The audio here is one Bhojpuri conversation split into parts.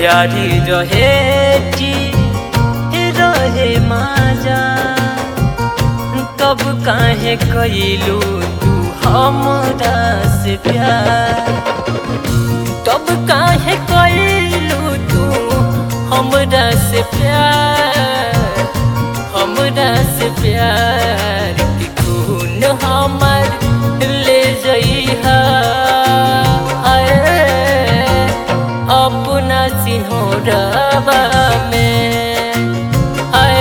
प्यारी रहे जी रहे माजा कब काहे कैलू तू हमरा से प्यार तब काहे कैलू तू हमरा से प्यार हमरा से प्यार की खून हमर ले जइहा हाय अपना सिंहरवा में हाय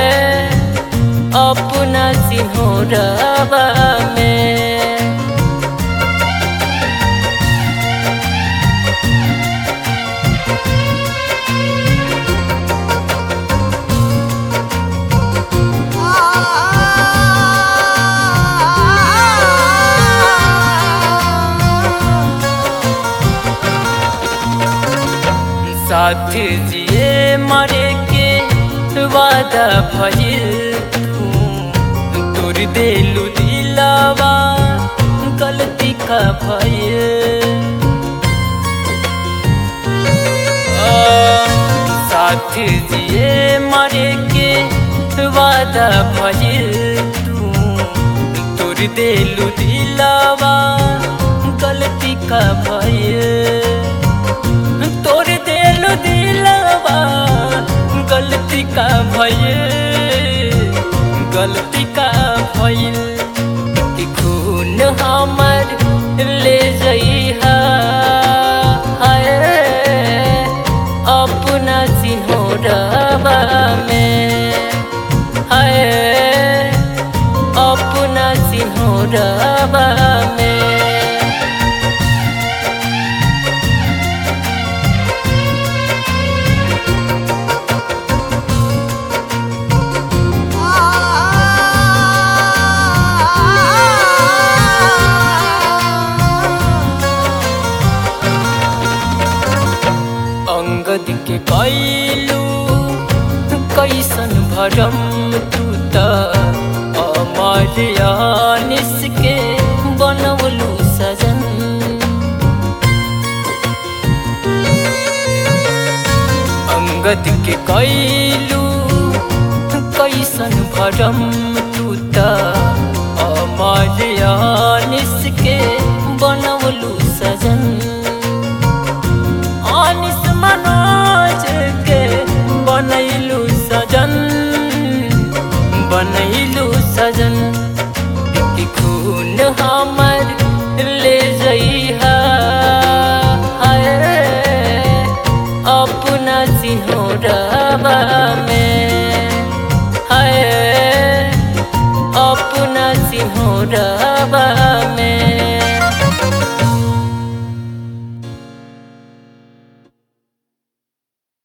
अपना सिंहरवा में साथ जिए मरे के वादा भइल तू तोर देलू दिलावा गलती का भइल आ, साथ जिए मरे के वादा भइल तू तोर देलू दिलावा गलती का भइल तोर दिल दिलवा गलती का भइल गलती का भइल कि खून हमर ले जइहा हाय अपना सिंहरवा में हाय अपना सिंहरवा में अंगद के कैलू कैसन भरम तू त अमर यानिस के बनवलू सजन अंगद के कैलू कैसन भरम तू त अमर यानिस के बनवलू सजन अनिस मनोज के बनैलू सजन बनैलू सजन कि खून हमर ले जइहा हाय अपना सिंहरवा में हाय अपना सिंहरवा